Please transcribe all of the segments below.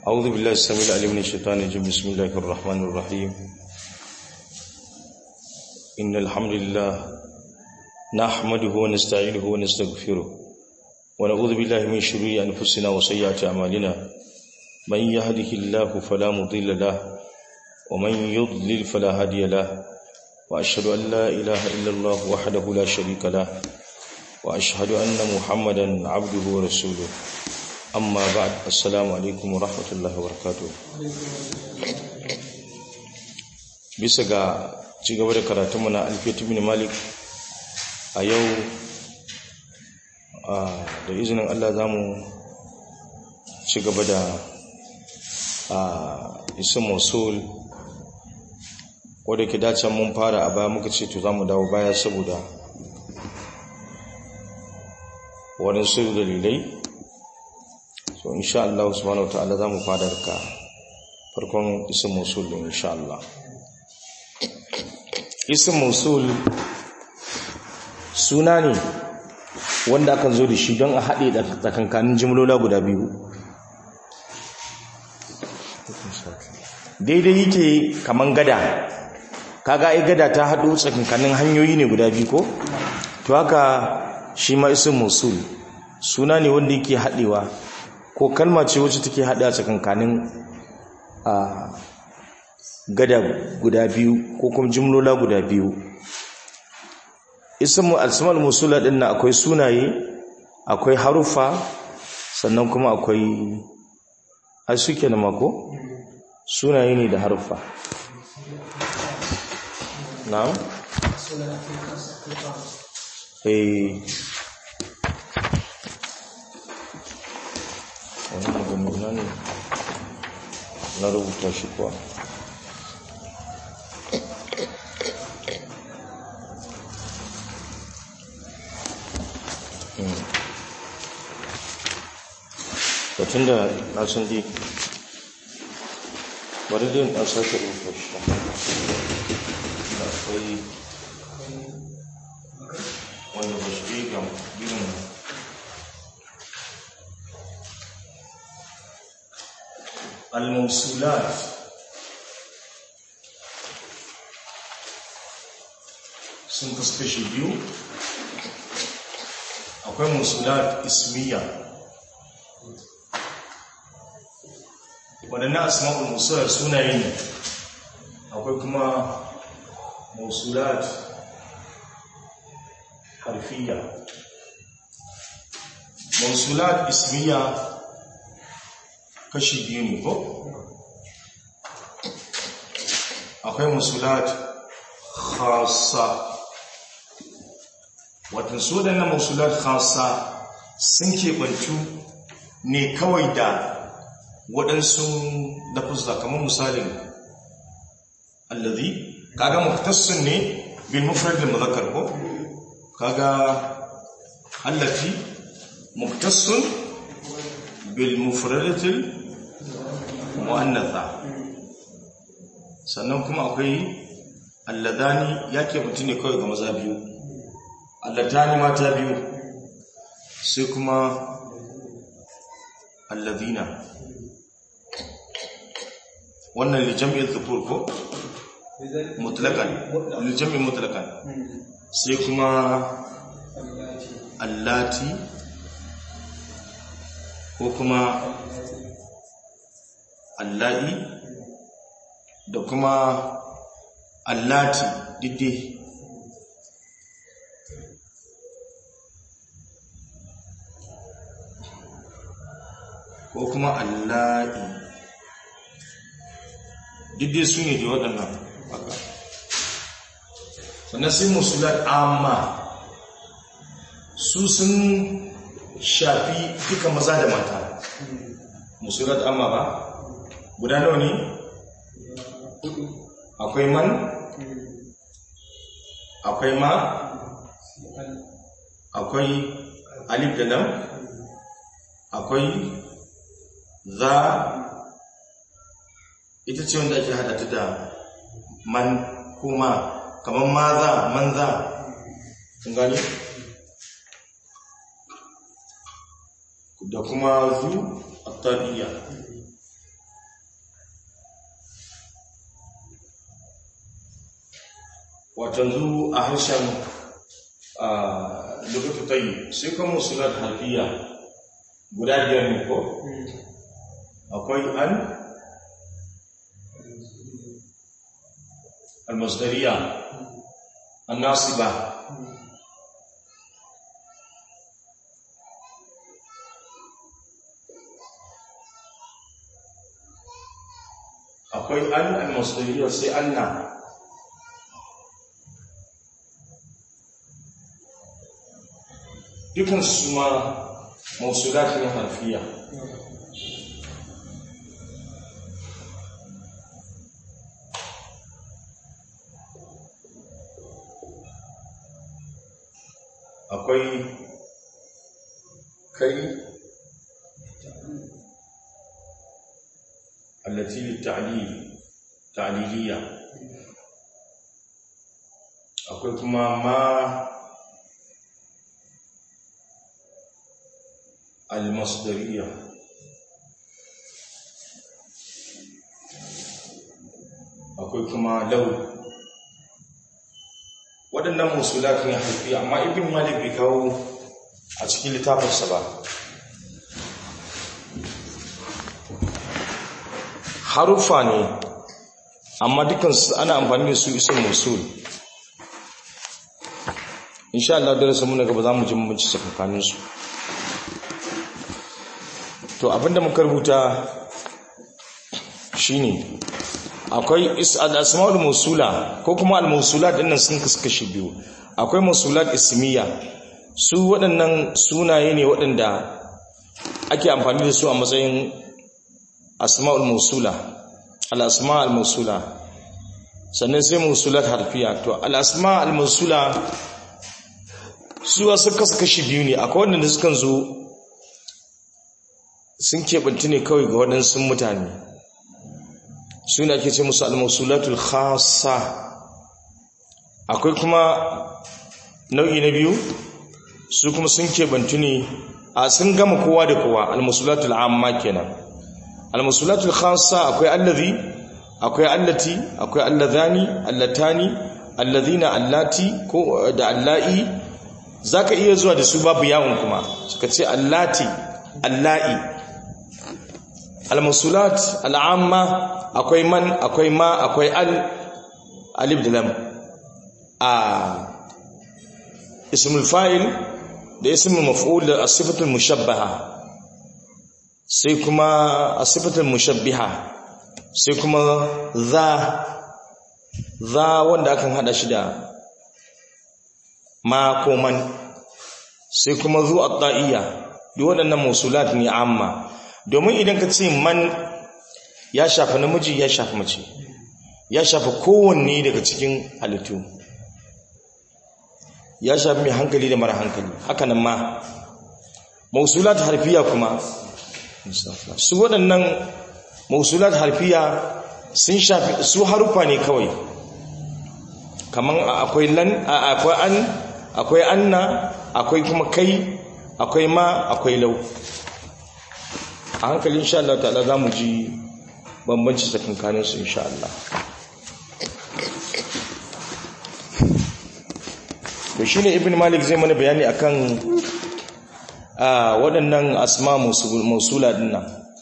أعوذ بالله السميع العليم من الشيطان الرجيم بسم الله الرحمن الرحيم إن الحمد لله نحمده ونستعينه ونستغفره ونعوذ بالله من شرور أنفسنا وسيئات أعمالنا من يهده الله فلا مضل له ومن يضلل فلا هادي له وأشهد أن لا إله إلا الله وحده لا شريك له وأشهد أن محمدا عبده ورسوله amma ba'ad assalamu alaikum wa rahmatullahi wa barakatuh bisa ga cigaba da karatunmu na alfiyatu bin malik a yau da izinin Allah za mu ci gaba da isin mosul wadda ke dace mun fara a baya muka ce to za mu dawo baya saboda waɗansu dalilai so insha Allah subhanahu wataala zamu fara ka farkon isim musul din insha Allah isim musul suna ne wanda akan zo da shi don a haɗe da tsakankanin jimlola guda biyu daidai yake kaman gada kaga ai gada ta haɗo tsakankanin hanyoyi ne guda biyu ko to haka shi ma isim musul suna ne wanda yake haɗewa ko kalma ce wacce take hada tsakankanin a gada guda biyu ko kuma jimlola guda biyu ismu al-asmal musula din nan akwai sunaye akwai harufa sannan kuma akwai ai suke na mako sunaye ne da harufa na'am eh wani maganuna ne na rubuta shi kuwa batun da na sun di bari din a sake rubuta shi da akwai wanda ba shi ga irin الموصولات sun kasu kashi biyu akwai musulat ismiya waɗannan asma'ul musulat sunaye ne akwai kuma musulat harfiya musulat ismiya kashi biyu ne ko akwai musulat khasa watan su da na musulat khasa sun keɓantu ne kawai da waɗansu lafuzza kamar misalin allazi kaga muktassun ne bil mufrad al mudhakkar ko kaga allati muktassun bil mufradatil mu'annatha sannan kuma akwai alladani yake mutu ne kawai ga maza biyu alladani mata biyu sai kuma alladina wannan lijam'in zukur ko mutlakan lijam'in mutlakan sai kuma allati ko kuma allahi da kuma allati didde ko kuma allahi didde su ne da waɗannan haka sannan sai musulat amma su sun shafi duka maza da mata musulat amma ba guda nawa ne akwai man akwai ma akwai alif da lam akwai za ita ce wanda ake hada ta da man kuma kamar ma za man za kun gani da kuma zu attaqiyya watan zu a harshen a lukutu tayi sai kuma musulat harfiya guda biyar ne ko akwai an almasdariya annasiba akwai an almasdariya sai anna dukan su ma mausulat ne harfiya akwai kai allati litta'lil ta'liliya akwai kuma ma المصدرية akwai kuma lau waɗannan musulat ne haifi amma ibn malik bai kawo a cikin littafinsa ba harufa ne amma dukansu ana amfani da su isin musul insha Allah darasa muna gaba za mu ji mabanci tsakankaninsu to abinda muka rubuta shine akwai al-asmaul mawsula ko kuma al-mawsulat dinnan sun kaskashi biyu akwai mawsulat ismiya su waɗannan sunaye ne waɗanda ake amfani da su a matsayin asmaul mawsula al-asma al-mawsula sannan sai mawsulat harfiya to al-asma al-mawsula su wasu kaskashi biyu ne akwai waɗanda sukan zo sun keɓanci ne kawai ga waɗansu mutane suna ake ce musu almasulatul khasa akwai kuma nau'i na biyu su kuma sun keɓanci ne a sun gama kowa da kowa almasulatul amma kenan almasulatul khasa akwai allazi akwai allati akwai allazani allatani allazina allati ko da allai zaka iya zuwa da su babu yawon kuma suka ce allati allai al-musulat al'amma akwai man akwai ma akwai al alif da lam a ismul fa'il da ismul maf'ul da as-sifatul mushabbaha sai kuma as-sifatul mushabbiha sai kuma za za wanda akan hada shi da ma ko man sai kuma zu at-ta'iyya duk waɗannan musulat ne amma domin idan ka ce man ya shafa namiji ya shafa mace ya shafa kowanne daga cikin halittu ya shafi mai hankali da mara hankali hakanan ma mausulat harfiya kuma su waɗannan mausulat harfiya sun shafi su harufa ne kawai kaman akwai lan akwai an akwai anna akwai kuma kai akwai ma akwai lau a hankali insha Allah ta'ala za mu ji bambanci tsakankanin su insha Allah to shine ibn malik zai mana bayani akan a waɗannan asma mausula dinnan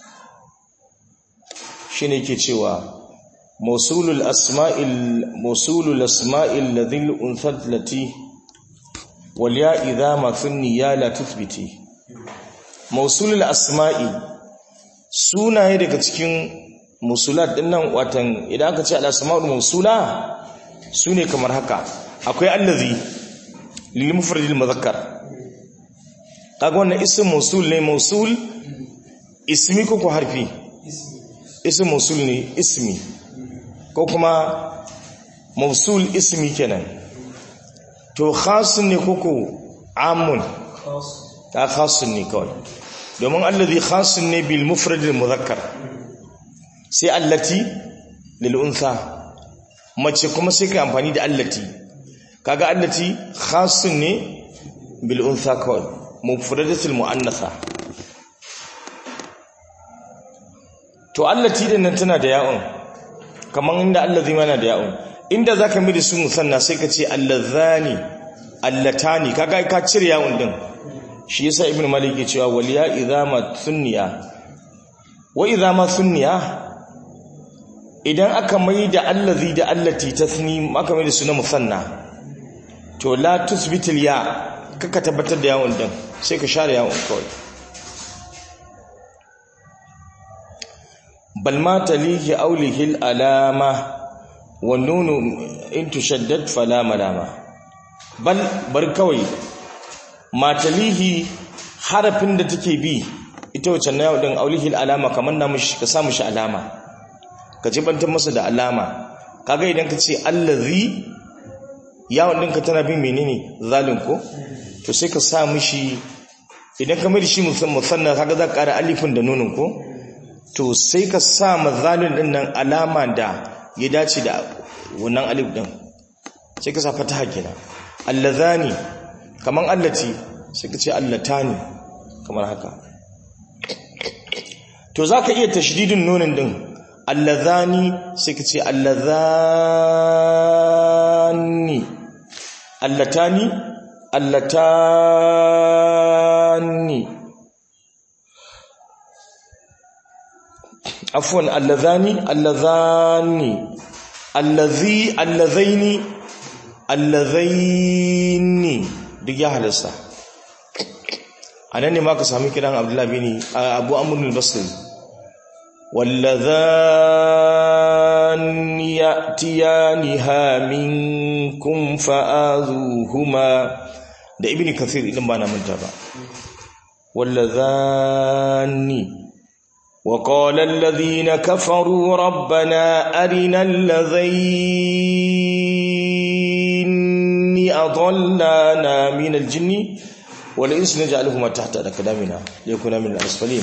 shine yake cewa mausulul asma'il mausulul asma'il ladhil unthat lati wal ya idha ma thunni ya la tuthbiti mausulul asma'i sunaye daga cikin musulat dinnan watan idan aka ce al asma'ul mausula sune kamar haka akwai allazi lil mufradil mudhakkar kaga wannan ism mausul ne mausul ismi ko ko harfi ism mausul ne ismi ko kuma mausul ismi kenan to khasun ne ko ko amun ta khasun ne kawai domin allazi khasun ne bil mufradil mudhakkar sai allati lil untha mace kuma sai kai amfani da allati kaga allati khasun ne bil untha kawai mufradatul muannatha to allati din nan tana da ya'un kaman inda allazi mana da ya'un inda zaka mai da su musanna sai ka ce allazani allatani kaga ka cire yawon din shi yasa ibnu malik ya cewa waliya idama thunniya wa idama thunniya idan aka mai da allazi da allati tasni aka mai da su na musanna to la tusbitil ya kaka tabbatar da yawon din sai ka share yawon kawai bal ma talihi aulihil alama wa nunu in tushaddad fala malama bal bar kawai ma talihi harafin da take bi ita wacce na yawon din aulihil alama kamar na mushi ka samu shi alama ka jibantar masa da alama kaga idan ka ce allazi yawon ɗinka tana bin menene zalin ko to sai ka sa mishi idan ka mai shi musamman kaga za ka ƙara alifin da nunin ko to sai ka sa ma zalin ɗin nan alama da ya dace da wannan alif ɗin sai ka sa fataha kenan allazani kaman allati sai ka ce allatani kamar haka to za ka iya tashdidin nunin ɗin allazani sai ka ce allazani allatani allatani afwan allazani allazani allazi allazaini allazaini duk ya halasta anan ne ma ka sami kiran abdullahi bin abu amr al-basri واللذان يأتيانها منكم فآذوهما da ibn kathir idan ba na manta ba wallazani wa qala alladhina kafaru rabbana arina alladhini adallana min aljinni wal insi naj'aluhuma tahta aqdamina liyakuna min al-asfalin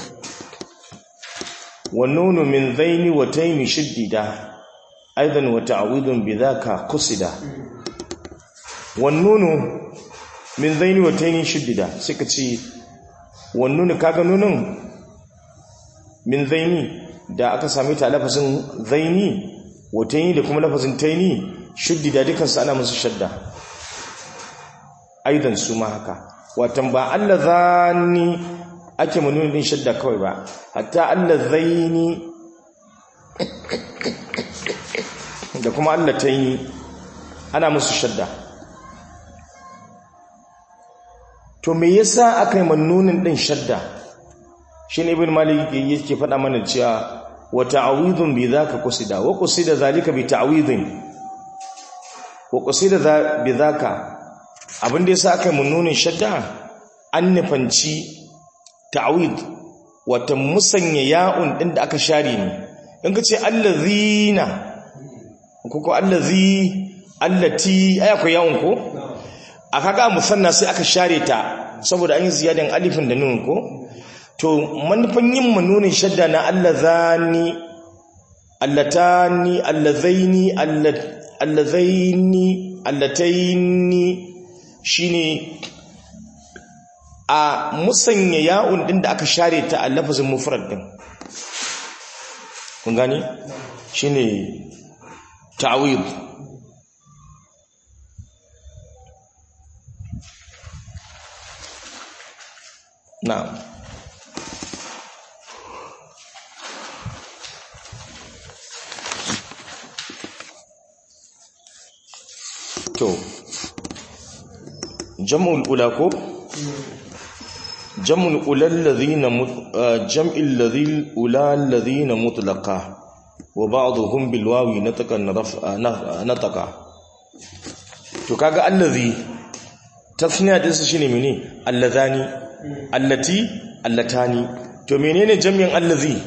والنون من ذين وتين شددا ايضا وتعويض بذاك قصدا والنون min zaini wa taini shiddida suka ce wannan kaga nunun min zaini da aka sami ta lafazin zaini wa taini da kuma lafazin taini shiddida dukan su ana musu shadda aidan su ma haka watan ba Allah zani ake manunin din shadda kawai ba hatta Allah zaini da kuma Allah taini ana musu shadda to me yasa aka yi mannunin din shadda shine ibn malik yake faɗa mana cewa wa ta'awidun bi zaka qusida wa qusida zalika bi ta'widin wa qusida bi zaka abin da yasa aka yi mannunin shadda an nufanci ta'wid wata musanya ya'un din da aka share ne in ka ce allazina ko ko allazi allati aya ko ya'un ko a kaga musanna sai aka share ta saboda an yi ziyadan alifin da nun ko to manufan yin manunin shadda na allazani allatani allazaini allazaini allataini shine a musanya ya'un din da aka share ta a lafazin mufrad din kun gani shine ta'wid na'am to jam'ul ula ko jam'ul ula alladhina jam'il ladhil ula alladhina mutlaqa wa ba'dhum bil wawi nataka nataka to kaga allazi tasniya din su shine mene allazani allati allatani to menene jami'in allazi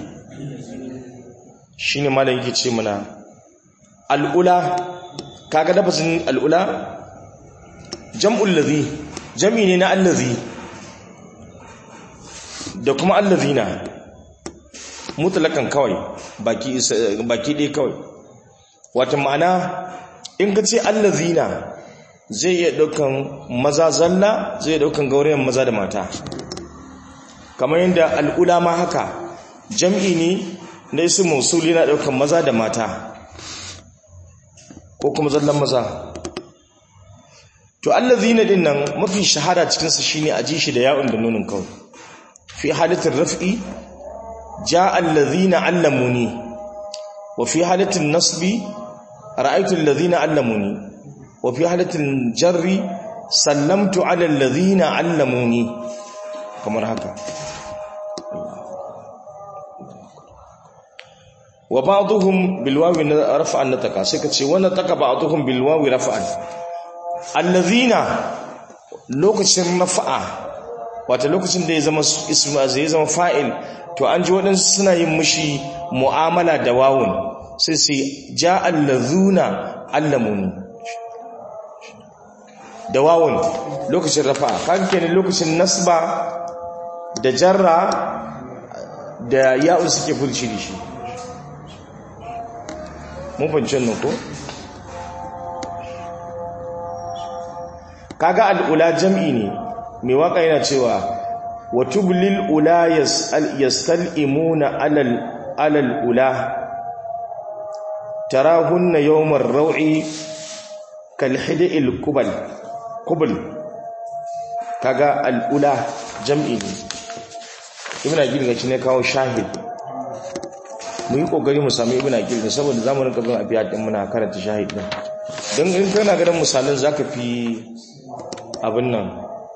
shine malam yake ce mana al'ula kaga lafazin al'ula jam'ul ladhi jami ne na allazi da kuma allazina mutlakan kawai baki baki dai kawai wato ma'ana in ka ce allazina zai iya daukan maza zalla zai iya daukan gaurayen maza da mata kamar yadda al'ula ma haka jam'i ne na isu musul yana daukan maza da mata ko kuma zallan maza to allazina din nan mafi shahara cikin su shine aji shi da ya'un da nunin kawai fi halatin raf'i jaa allazina allamuni wa fi halatin nasbi ra'aytu allazina allamuni wa fi halatin jarri sallamtu ala allazina allamuni kamar haka wa ba'dhum bil wawi raf'an nataka sai kace wa nataka ba'dhum bil wawi raf'an allazina lokacin rafa'a wata lokacin da ya zama isma zai zama fa'il to an ji waɗansu suna yin mushi mu'amala da wawun sai sai ja allazuna allamuni da wawun lokacin rafa'a kaga kenan lokacin nasba da jarra da ya'u suke fulci da shi mun fahimci nan ko kaga al'ula jam'i ne mai waka yana cewa wa tublil ula yastal'imuna alal alal ula tarahunna yawmar raw'i kal hidil kubal kubul kaga al'ula jam'i ne ibn aqil gaci ne kawo shahid mu yi kokari mu sami ibn aqil ne saboda zamanin kabin abiya din muna karanta shahid din don in kana ganin misalan zaka fi abin nan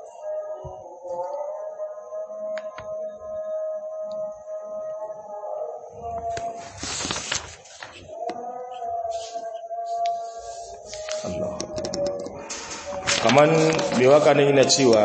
kaman mai waka nan yana cewa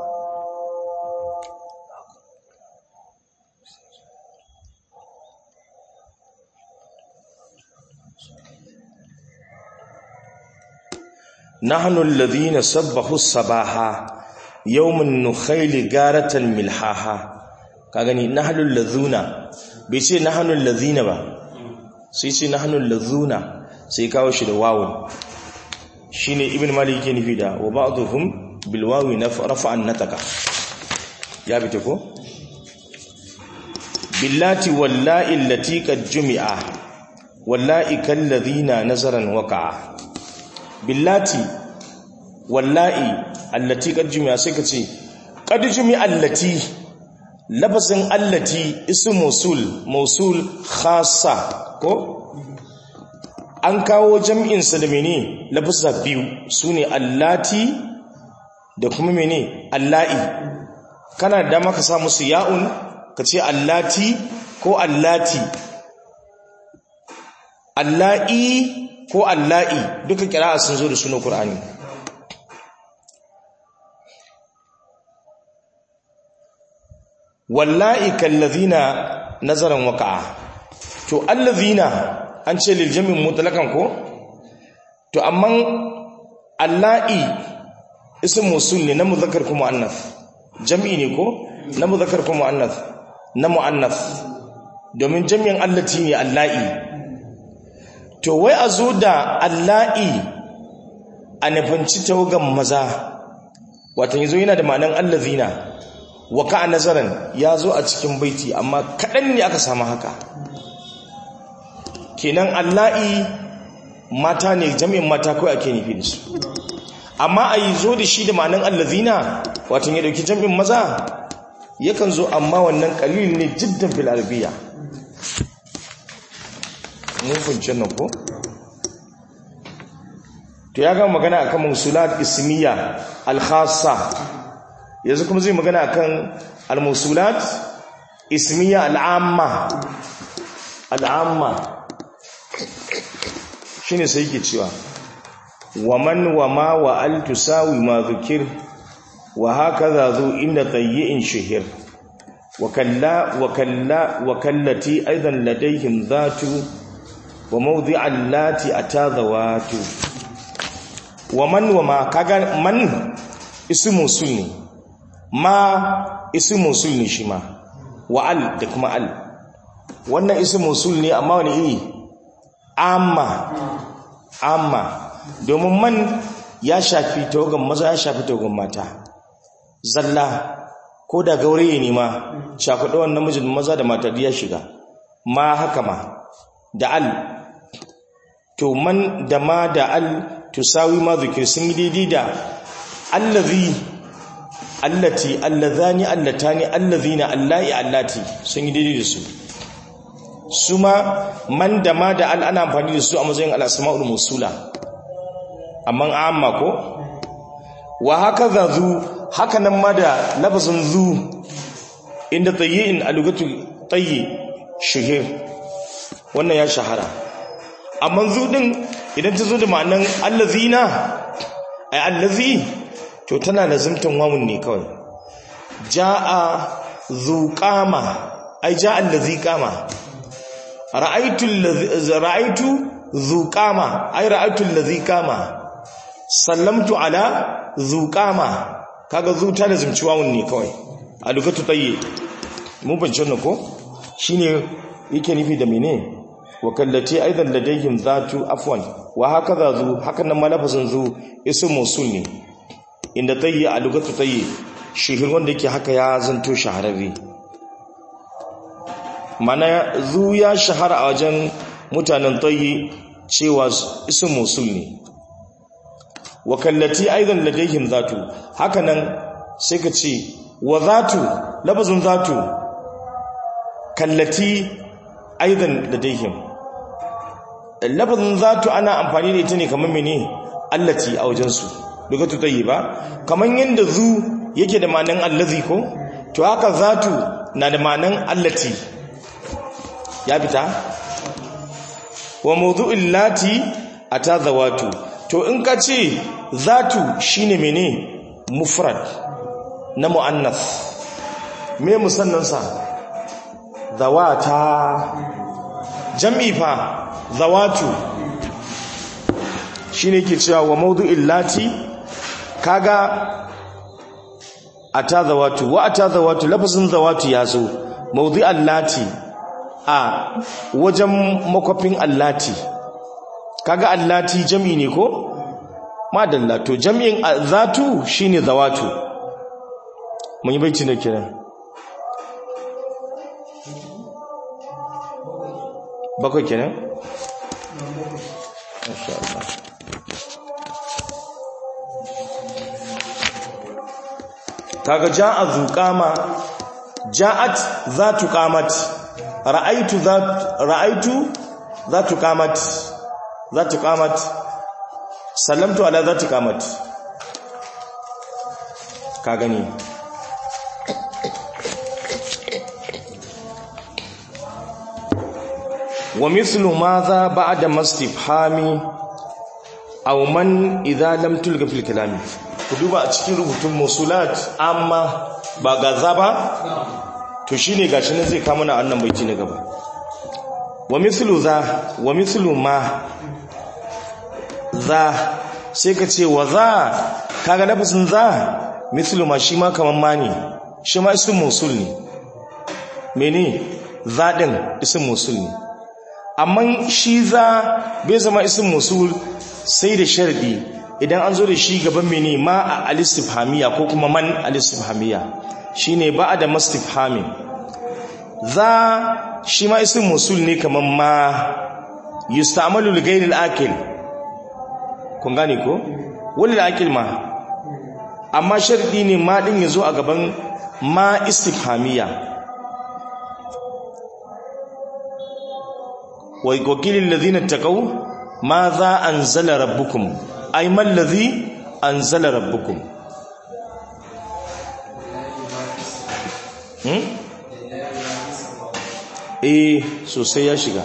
نحن الذين سبحوا الصباح يوم النخيل غارة ملحاها kagani nahlul ladhuna bai ce nahlul ladhina ba sai ce nahlul ladhuna sai kawo shi da wawun shine ibn malik yake nufi da wa ba'dhum bil wawi rafa'an nataka ya bita ko billati wallahi allati qad jumi'a wallahi kal ladhina nazaran waqa'a billati wallahi allati qad jumi'a sai ka ce qad jumi'a allati lafazin allati ism mausul mausul khassa ko an kawo jam'in sa da mene lafazza biyu sune allati da kuma mene allahi kana da maka sa musu ya'un ka ce allati ko allati allahi ko allahi duka kira'a sun zo da sunan Qur'ani wallahi kallazina nazaran waqa'a to allazina an ce lil jami' mutlaqan ko to amma allahi ism mawsul ne na muzakkar ko muannath jami'i ne ko na muzakkar ko muannath na muannath domin jami'in allati ne allahi to wai a zo da allahi a nufanci tawagan maza watan yazo yana da ma'anan allazina wa ka nazaran ya zo a cikin baiti amma kaɗan ne aka samu haka kenan allahi mata ne jami'in mata kawai ake nufi da su amma a yi zo da shi da ma'anan allazina watan ya ɗauki jami'in maza yakan zo amma wannan ƙalil ne jiddan fil arabiya mun funce nan ko to ya gama magana akan musulat ismiya al-khassa yanzu kuma zai magana akan al-musulat ismiya al-amma al-amma shine sai yake cewa waman wama wa al tusawi ma dhukir wa hakaza zu inda tayyin shihir wa kalla wa kalla wa kallati aidan ladayhim dhatu wa mawdi'a allati atadawatu wa man wa ma kaga man ismu musul ne ma ismu musul ne shi ma wa al da kuma al wannan ismu musul ne amma wani iri amma amma domin man ya shafi tawagan maza ya shafi tawagan mata zalla ko da gauraye ne ma shafi ɗawan namijin maza da mata ya shiga ma haka ma da al to man da ma da al tusawi ma zikir sun yi daidai da allazi allati allazani allatani allazina allai allati sun yi daidai da su su ma man da ma da al ana amfani da su a matsayin al-asma'ul musula amma amma ko wa haka za zu haka nan ma da lafazin zu inda tayyin alugatu tayyi shahir wannan ya shahara amma zu din idan ta zo da ma'anan allazina ay allazi to tana lazimtan wawun ne kawai jaa zu qama ay jaa allazi qama ra'aytu allazi ra'aytu zu qama ay ra'aytu allazi qama sallamtu ala zu qama kaga zu ta lazimci wawun ne kawai a lugatu tayyi mun bance wannan ko shine yake nufi da menene wakallati aidan ladayhim zatu afwan wa hakaza zu hakan nan malafazin zu ism mausul ne inda tayyi a lugatu tayyi shihir wanda yake haka ya zanto shahararre mana zu ya shahara a wajen mutanen tayyi cewa ism mausul ne wakallati aidan ladayhim zatu haka nan sai ka ce wa zatu lafazin zatu kallati aidan ladayhim lafazin zatu ana amfani da ita ne kamar mene allati a wajensu lugatu ba kamar yadda zu yake da ma'anan allazi ko to haka zatu na da ma'anan allati ya fita wa mawdu'il lati ata zawatu to in ka ce zatu shine mene mufrad na muannas me musannansa zawata jam'i fa zawatu shine ke cewa wa mawdu'il lati kaga ata zawatu wa ata zawatu lafazin zawatu ya zo mawdu'al lati a wajen makwafin allati kaga allati jam'i ne ko madalla to jam'in zatu shine zawatu mun yi baiti ne kenan bakwai kenan masha Allah kaga ja'a zuqama ja'at zatu qamat ra'aitu zat ra'aitu zatu qamat zatu qamat sallamtu ala zatu qamat ka gani wa mithlu madha ba'da mastifhami aw man idha lam tulga fil kalami ku duba a cikin rubutun musulat amma ba gaza ba to shine gashi nan zai kama na annan baiti na gaba wa mithlu za wa mithlu ma za sai ka ce wa za kaga nafasin za mithlu ma shi ma kaman ma ne shi ma ism musul ne mene za din ism musul ne amma shi za bai zama ism musul sai da sharadi idan an zo da shi gaban mene ma a alistifhamiya ko kuma man alistifhamiya shine ba da mastifhamin za shi ma ism musul ne kaman ma yusta'malu li ghayri al-akil kun gane ko wani al-akil ma amma sharadi ne ma din yazo a gaban ma istifhamiya wa qilil ladhina taqaw ma za anzala rabbukum ay man ladhi anzala rabbukum hmm eh sosai ya shiga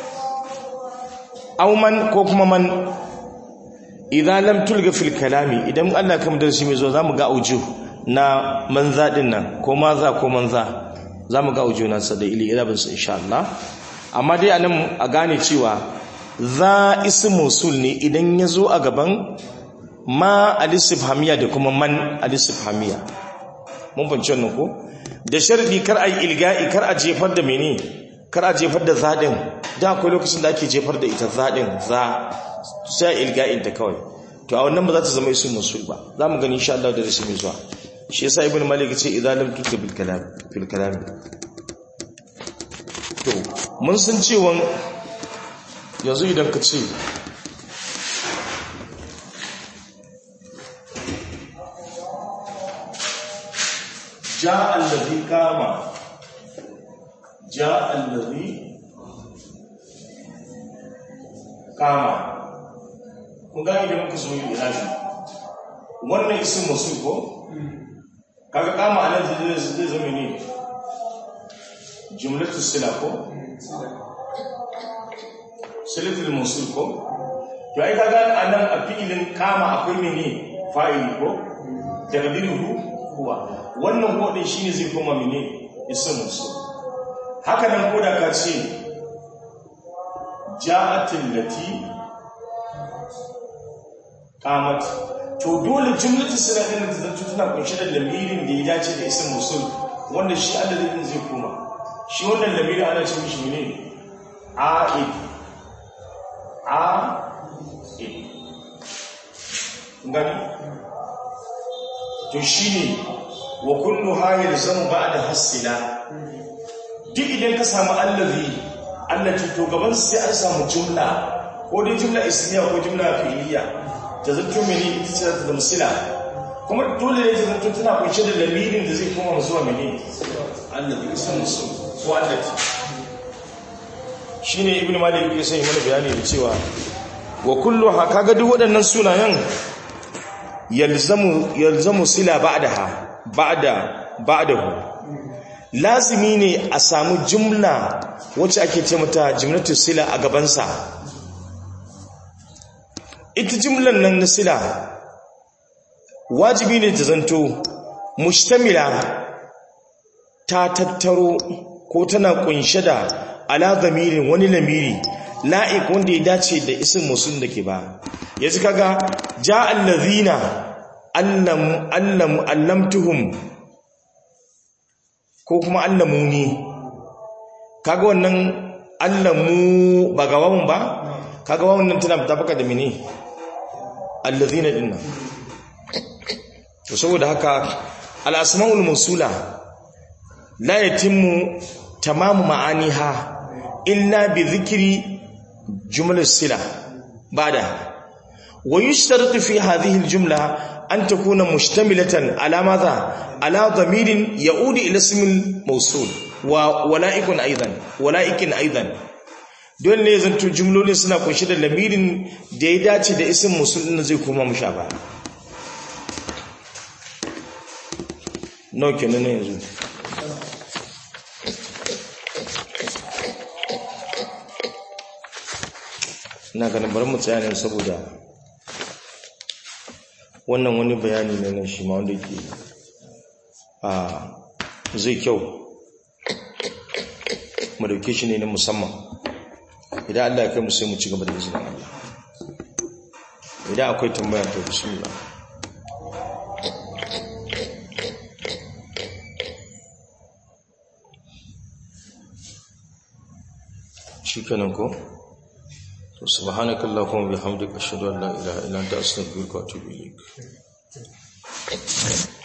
aw man ko kuma man idan lam tulga fil kalami idan Allah kam darasi mai zo zamu ga auju na manza din nan ko maza ko manza zamu ga auju nan sa da ili ila bin sa insha Allah amma dai anan a gane cewa za ismu sul ne idan ya zo a gaban ma alisifhamiya da kuma man alisifhamiya mun fahimci wannan ko da sharadi kar a yi ilga'i kar a jefar da mene kar a jefar da zadin da akwai lokacin da ake jefar da ita zadin za sai ilga'in ta kawai to a wannan ba za ta zama ismu sul ba za mu gani insha Allah da rashi mai zuwa shi yasa ibnu malik ce idan lam tuka bil kalam fil kalam to mun san cewa yanzu idan ka ce ja allazi kama ja allazi kama kun gani da muka zo yi ilaji wannan isin masu ko kaga kama anan zai zai zama ne jumlatu sila ko silatul musul ko to ai kaga anan a fi'ilin kama akwai mene fa'ili ko taqdiruhu huwa wannan ko din shine zai koma mene isin musul haka nan ko da ka ce ja'atil lati qamat to dole jumlatu sila din da zanto tana kunshe da lamirin da ya dace da isin musul wanda shi Allah zai zai koma shi wannan lamirin ana ce mishi ne a'id a'id gani to shine wa kullu hayil zamu ba'da hasila duk idan ka samu allazi allati to gaban sai an samu jumla ko dai jumla ismiya ko jumla fi'liya ta zanto mene ita ce ta zama sila kuma dole ne ta zanto tana kunshe da lamirin da zai koma zuwa mene allazi ismu su ko allati shine ibnu malik yake sai mana bayani da cewa wa kulluha kaga duk waɗannan sunayen yalzamu yalzamu sila ba'daha ba'da ba'dahu lazimi ne a samu jumla wacce ake ce mata jumlatu sila a gabansa ita jumlan nan na sila wajibi ne ta zanto mustamila ta tattaro ko tana kunshe da ala zamirin wani lamiri la'ik wanda ya dace da isin musul da ke ba yanzu kaga ja allazina allam allam allamtuhum ko kuma allamuni kaga wannan allamu ba ga wawun ba kaga wawun nan tana tafaka da mene allazina dinna to saboda haka al-asmaul mawsula la yatimmu tamamu ma'aniha illa bi dhikri jumla sila bada wa yushtaratu fi hadhihi al-jumla an takuna mushtamilatan ala madha ala dhamirin ya'udu ila ismi al-mawsul wa wala'ikun aidan wala'ikin aidan dole ne zanto jumlolin suna kunshi da lamirin da ya dace da isin musul din zai koma musha ba nawa kenan yanzu ina ganin bari mu tsaya ne saboda wannan wani bayani ne na shi ma wanda ke a zai kyau mu dauke shi ne na musamman idan Allah ya kai mu sai mu ci gaba da izinin Allah idan akwai tambaya to bismillah shikenan ko to subhanakallahumma bihamdika ashhadu an la ilaha illa anta astaghfiruka wa atubu ilaik